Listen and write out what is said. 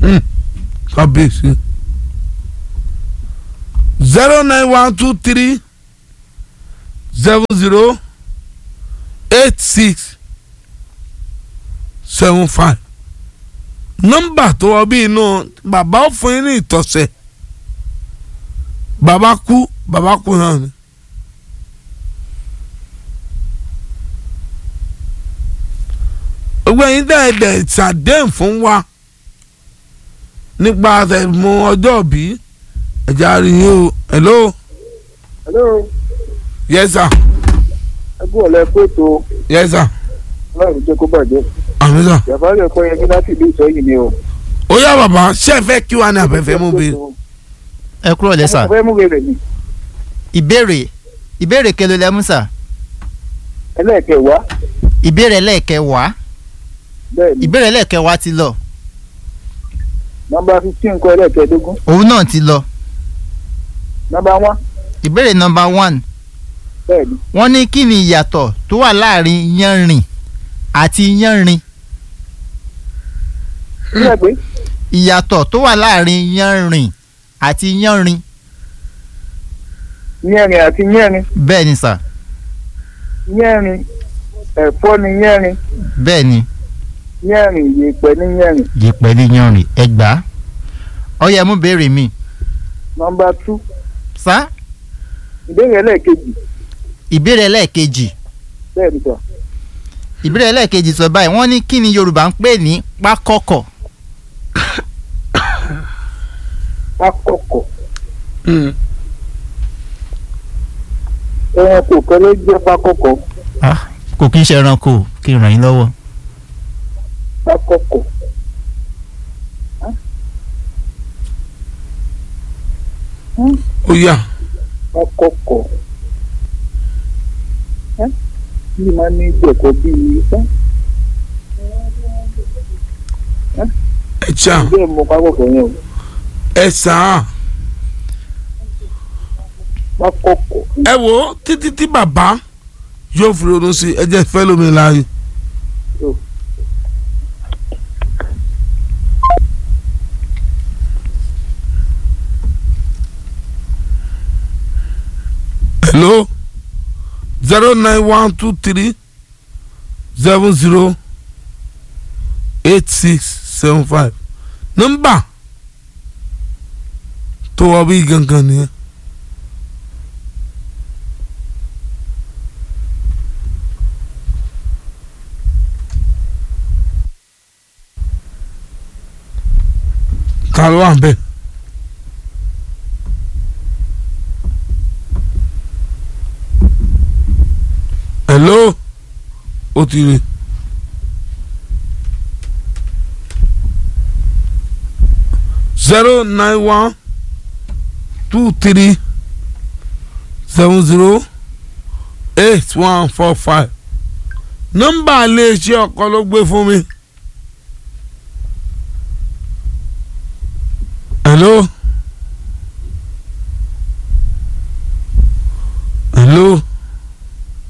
kábíyèsí zero nine one two three seven zero eight six seven five nọ́mbà tó wọ bí inú bàbá ó fún yín ní ìtọ̀sẹ̀ bàbá kú bàbá kú náà ni. gbogbo ẹ̀yin dẹ́ẹ̀dẹ̀ ṣàdéhùn fún wa nípa àtẹ̀mú ọjọ́ bí ẹ̀já rí yín o hello hello yes sir ẹgbẹ́ ọ̀la ẹ̀kọ́ ètò yes sir ọlọ́run jẹ́ kó bàjẹ́ àmì sir. yàrá rẹ̀ kọ́ yẹn kí láti ìlú ìsọ̀yìn ni o. ó yá bàbá ṣé ẹ fẹ́ kí wàá ní abẹ́fẹ́ mú bí. ẹ kúrò lẹ́sà ọmọ fẹ́ mú rẹ̀ ni ìbéèrè ìbéèrè kelo lẹ́mú sà ẹlẹ́ẹ̀kẹwàá ìbéèrè lẹ́ẹ̀kẹwàá bẹ́ẹ̀ ni ìbéèrè lẹ́ẹ̀kẹwàá ti lọ nọmba fifteen kọ́ ẹlẹ́ẹ̀kẹẹ̀dógún òun náà ti lọ nọmba one ìbéèrè nọmba one bẹ́ẹ̀ ni wọ́n ní kí ni ìyàtọ̀ tó wà láàrin yanrìn àti yanrin sílẹ̀ pé ìyàtọ̀ tó wà láàrin yanrìn àti yanrin yẹ́rin àti yẹ́rin bẹ́ẹ̀ ni sà yẹ́rin ẹ̀fọ́ ni yẹ́rin bẹ́ẹ̀ ni yẹ́rin yèèpẹ̀ ni yẹ́rin yèpẹ̀ ní yanrìn ẹ gbà á ọyẹ mú béèrè mi nọmba two sá ìbéèrè ẹlẹ́ẹ̀kejì ìbéèrè ẹlẹ́ẹ̀kejì bẹ́ẹ̀ ni sọ ìbéèrè ẹlẹ́ẹ̀kejì sọ báyìí wọ́n ní kí ni yorùbá ń pè ní pákọ́kọ̀ pákọ̀kọ̀ ẹranko kan ló jẹ́ pákọ̀kọ̀ Ah, kò kí ń ṣe ẹranko kí n ràn yín lọ́wọ́ pákọ̀kọ̀ ó yá pákọ̀kọ̀ bí máa ní ìjẹ̀kọ̀ bíi ẹ ṣá bẹ́ẹ̀ mọ pákọ̀kọ̀ yẹn o ẹ sàn pákọ̀kọ̀ ẹ wò ó títí tí bàbá yóò fi ronú sí ẹ jẹ́ fẹ́ lómi láàyè. hello zero nine one two three seven zero eight six seven five nọ́mbà tó wọ bí gangan nìyẹn. ta ló wà ń bẹ̀. hello ó ti rí zero nine one two three seven zero eight one four five nọ́mbà iléeṣẹ́ ọkọ ló gbé fún mi. hello